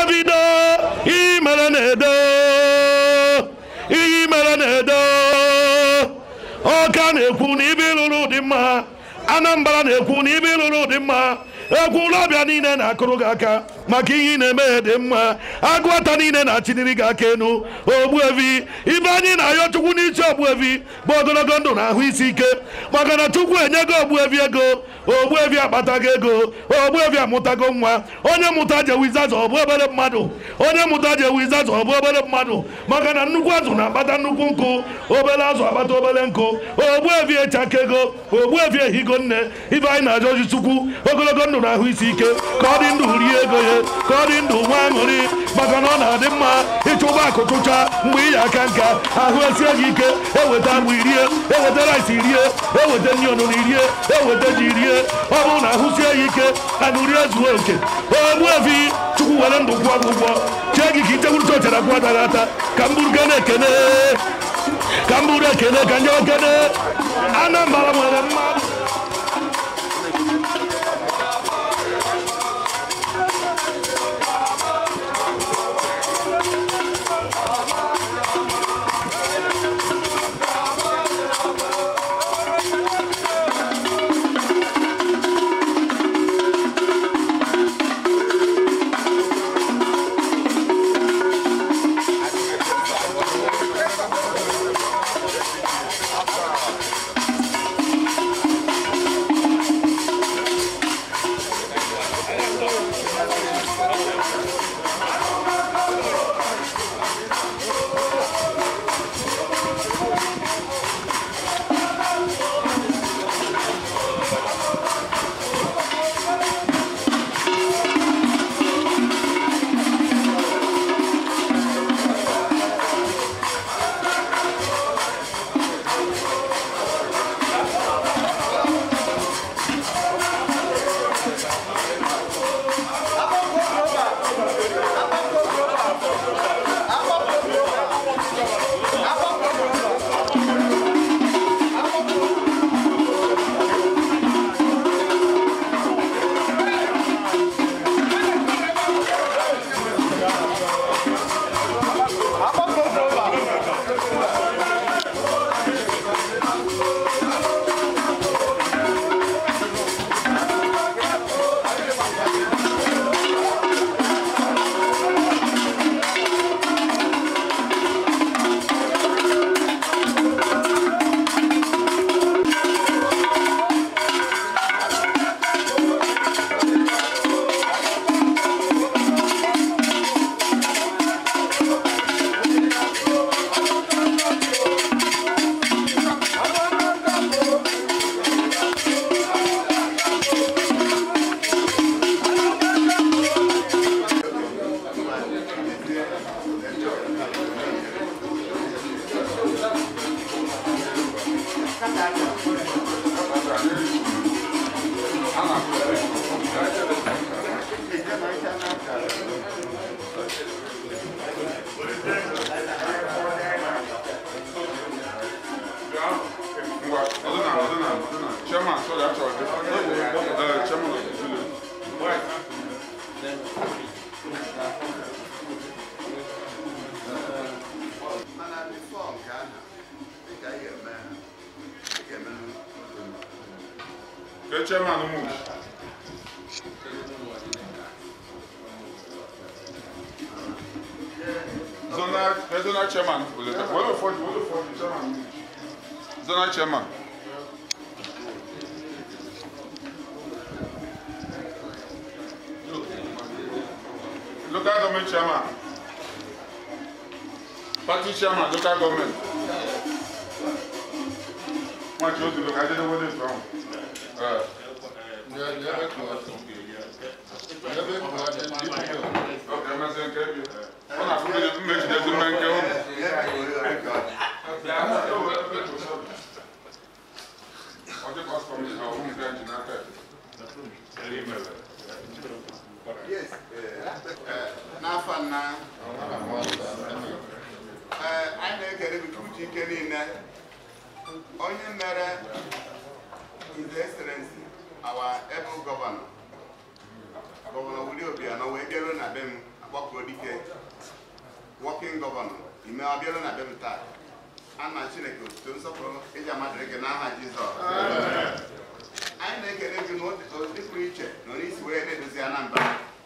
davido ihe mere na-edo ihe mere na-edo ọka na-ekwu na ibe ịlụrụ dị mma anambra na-ekwu na ibe ịlụrụ dị mma egwu ụlọbịa niile na-akụrụ gị aka maka ihe ị na-eme dị mma agụata niile na-achịniri gị aka enu ogbuevi ibe anyị na-ayọ chukwu n'isi ogbuevi bụ ogologo ndụ na ahụ isi ike maka na chukwu enyego ogbuevi ego ogbuevi akpatago ego ogbuevi amụtago nwa onye mụta jewe izaza ọ bụ obere mmadụ onye mụta jewe izaza ọ bụ obere mmadụ maka na nnukwu azụ na-akpata nnukwu nkụ obere azụ akpata obere nkụ ogbuevi echakego ogbuevi ehigo nne ibe anyị na-ajọ oji chukwu ogologo ndụ na ahụ isi ike ka ọ dị ndụ rie ego ya ka ọ dị ndụ nwa aṅụrị maka na ọ na-adị mma ịchụba akụ chụcha mgbe ị ya aka nka ahụ esie gị ike eweta agbụ irie eweta rice irie eweta nri ọnụnụ irie eweta ji rie ọ bụrụ na ahụ sie ya ike anụ rie zuo oke ogbuefi chukwu were ndụ kwụọ gị ụgwọ chee gị ka ichekwuru chọchara kwụ adaghị ata ka m bụrụ gana ekene ka m bụrụ ekene ka nye ekene anambra nwere mmadụ Chairman, sorry, I'm sorry. Uh, Chairman of the Zulu. mana bifo nke ahụ dịka ị ga-eme ị ga-eme The chairman move. Zonal, the zonal chairman. Well, for the, well, for the chairman. move. Zonal chairman. Local government chairman. Party chairman, local government. Wọ́n ti o ti lò ká jẹ́ lówó lè sọ̀rọ̀. Ok, mẹ́sẹ̀ ń kẹ́ bi. Wọ́n náà fún mi méjì dẹ́sí mẹ́ńkẹ́ ó. Ọjọ́ kọ́sítọ́mù yìí náà ó mú kẹ́ jìnnà tẹ̀. yes eh, n'afọ nna ee anyị na-ekele gị uche ike niile onye mere his excellency our able governor gọvanọ Willie Obianọ wee bịaruo na be m akpọ kpọkuo dike wọkin gọvanọ ime ọbịara na bem taa ana chineke otuto nsọpụrụ ịja mmadụ gị n'aha jizọs anyị na-ekele gị n'ụdị pụrụ iche na onye isi wee na-edozi anambra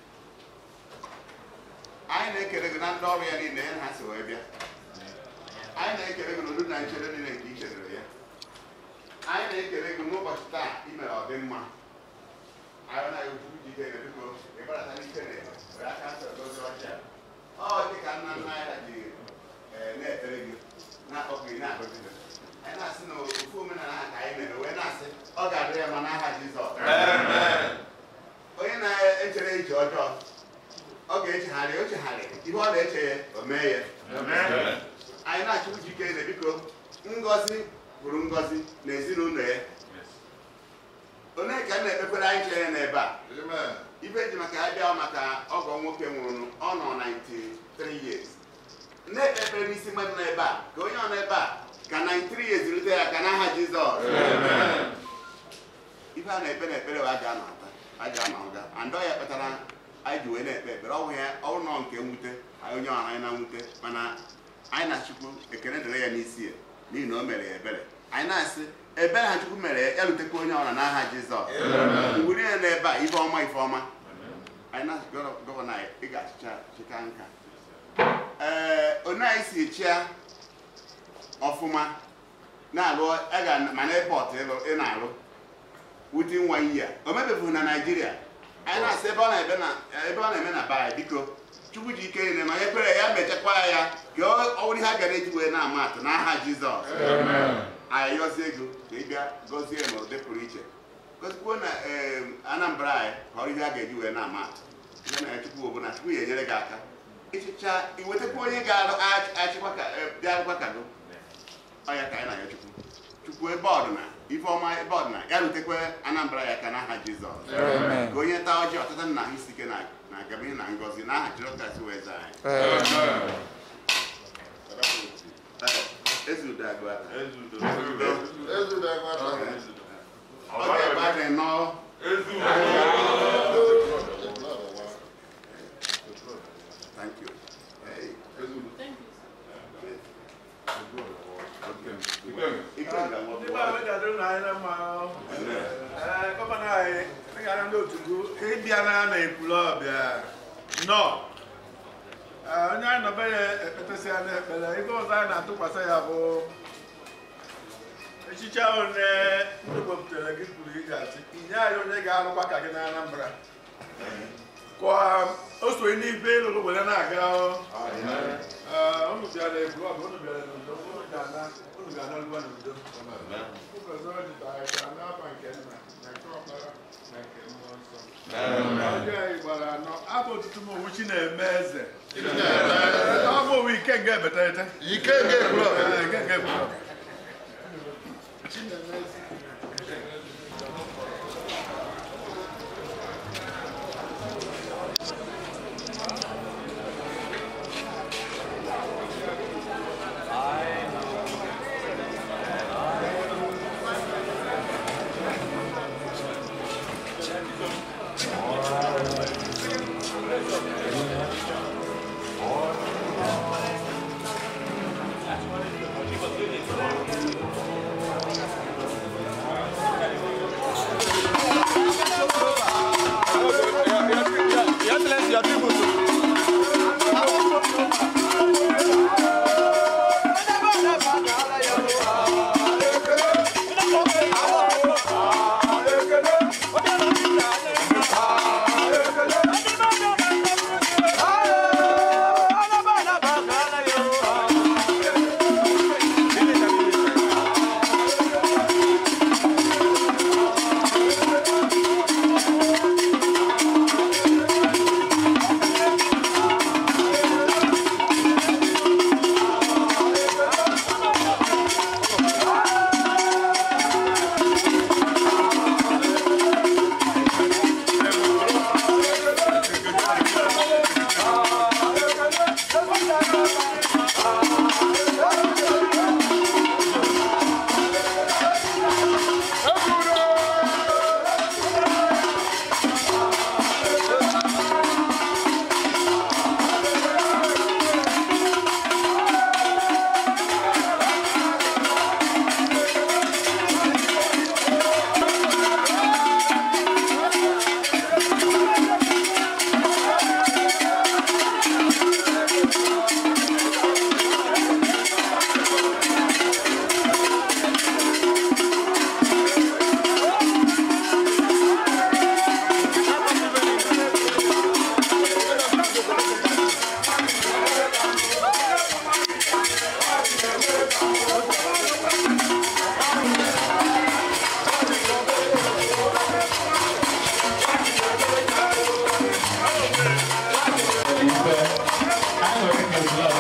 anyị na-ekele gị na ndị ọrụ ya niile ya na ha si wee bịa anyị na-ekele gị n'udo na nchere niile nke i chere ya anyị na-ekele gị n'ụbọchị taa imere ọdịmma anyị na ekwu jike na biko ịbarata n'ike na were aka nsọ dozie ọcha ọ dị ka nna nna anyị ha ji ee, na-ekpere gị na-akpọ gị na-agọzi gị anyị na-asị na ofu omenala ha ka anyị mere wee na-asị ọ ga-adị ya ma n'aha Jizọs onye na-echere eche ọjọọ ọ ga-echegharị o chegharị ihe ọ na-eche ya o mee ya anyị na-achụ jike na biko ngọzi bụrụ ngọzi na ezinụlọ ya onye ka m na-ekpekwere anyị chere n'ebe a ibe ji maka ya bịa maka ọgọ nwoke nwụrụ ọ nọ 93 years na-ekpe ekpere n'isi mmadụ n'ebe a ka onye ọ nọ ebe a ka 93 years rute ya ka n'aha Jizọs ife a na-ekpe n'ekpere wa aja anọta aja anọga andọ ya kpatara anyị ji wee na-ekpe ekpere ọnwụ ya ọrụ nọ nke mwute anyị onye ọha anyị na mwute mana anyị na chukwu ekele dịrị ya n'isi ya n'ihi na o mere ya ebere anyị na-asị ebere ha chukwu mere ya ya rutekwa onye ọra n'aha jizọs mgbe niile n'ebe a ife ọma ife ọma anyị na gọvanọ anyị ị ga-achịcha chịka nka ee onye anyị si chịa ọfụma na-alụ aga ma na epọt ị na-alụ within one year o mebefughị na naijiria anyị na-asị ebe ọ na-eme na ebe ọ na-eme na baa biko chukwu ji ike niile ma onye kwere ya mechakwa ya ka ọ ọ bụrụ ihe a gara eji wee na-ama atụ n'aha jizọs anyị yọzie ego ka ị bịa gọzie na ụdị pụrụ iche gọzikwuo na ee, anambra anyị ka ọrụ ihe a ga-eji wee na-ama atụ ihe na ya chukwu ọbụla chukwu ya enyere gị aka ịchịcha iwetakwa onye ga-achịkwa ka e, bịa akwụkwọ ka gị ọ ya ka anyị na-ayọ chukwu chukwu ebe ọdịna ife ọma ebe ọdịna ya rutekwa anambra ya ka n'aha jizọs ka onye taa ọjị ọtụtụ nna ahụ isi ike na na agamihe na ngọzi n'aha jizọs wee zaa anyị ezudo agụata ọ ga-ebe a na-enọ thank you Hey, ike nga Ndị be anyị ga-adịrị na anyị na mma ọ. Ee, gọvanọ anyị dịgara ndị otu gụ ịbịa na na ekwulu ọbịa nọ Ee, onye anyị nọbe ya ekpetesị ya n'ekpere ibe ọzọ anyị na-atụkwasị ya bụ echiche ahụ ne ndị wepụtara gị kwuru ị ga-asị inye anyị onye ga-alụkwa ka gị na Anambra ka o sonye n'ife ịlụrụ were na-aga ọ. Ee, unu bịara ekwulu ọbịa unu bịara n'udo unu ga-ana unu ga-ana lụwa n'udo ụbọchị ọ dịtara ka n'afa nke nna na nke ọkpara na nke mmụọ nsọ ọjọọ anyị gbara anọ abụ otutu m owu chi na-eme eze ọ bụ owu ike nga ebeterete Ike nke klọb. Ee, ike nga ebeterete chi na-eme eze Ike ekele ọzọ